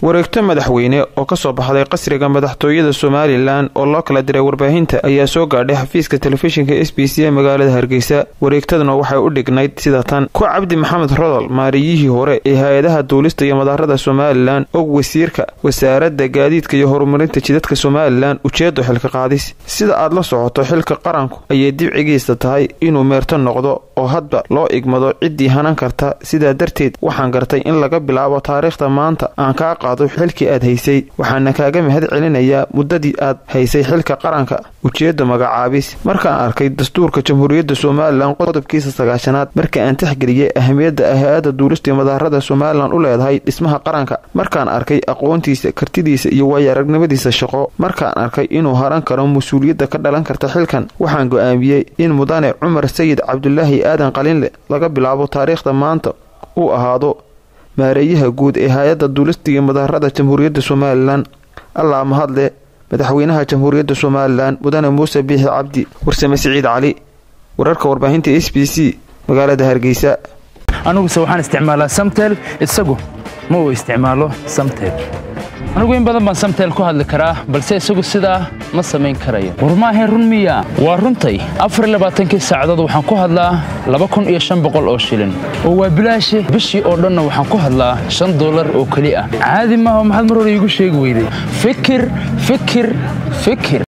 wareegto madaxweyne oo ka soo baxday qasriga madaxtooyada somalilan oo loo kala diray warbaahinta ayaa soo gaadhay xafiiska telefishinka s b c ee magaalada hargeysa wareegtaduna waxay u dhignayd sida tan ku cabdi maxamed rodol maariyihii hore ee hay-adaha duulista iyo madaarada somalilan og wasiirka wasaaradda gaadiidka iyo horumarinta jidadka somalilan ujeedo xilka qaadis sida aad la socoto xilka qaranku ayay dibcigiisa tahay inuu meerto noqdo oo hadba loo igmado ciddii hanan karta sidaa darteed waxaan gartay in laga bilaabo taariikhda maanta aan kaa qaado xilkii aad haysay waxaana kaaga mahad celinayaa muddadii aad haysay xilka qaranka ujeedda magacaabis markaan arkay dastuurka jamhuuriyadda somalilan qodobkiisa sagaashanaad marka aan tixgeliyay ahamiyadda ah hay-adda duulistii madaarada somalilan u leedahay dhismaha qaranka markaan arkay aqoontiisa kartidiisa iyo waayo-aragnimadiisa shaqo markaan arkay inuu haran karo mas-uuliyadda ka dhalan karta xilkan waxaan go-aamiyey in mudane cumar sayid cabdulaahi aadan qalinle laga bilaabo taariikhda maanta uu ahaado maareeyaha guud ee hay-adda duulistiga madaarada jamhuuriyadda somalilan allaa mahadle madaxweynaha jamhuuriyadda somalilan mudane muuse biixi cabdi warsame siciid cali wararka warbaahinta s b c magaalada hargeysa aniguse waxaan isticmaalaa samtel isagu ma uu isticmaalo samtel anigu in badan baan samtel ku hadli karaa balse isagu sidaa ma samayn karayo war maahayn run miya waa runtay afarlabaaatankii saacadood waxaan ku hadlaa laba kun iyo shan boqol oo shilin oo waa bilaashe bishii oo dhanna waxaan ku hadlaa shan dollar oo keli ah caadi maaha maxaad mar hore iigu sheegi weyday fikir fikir fikir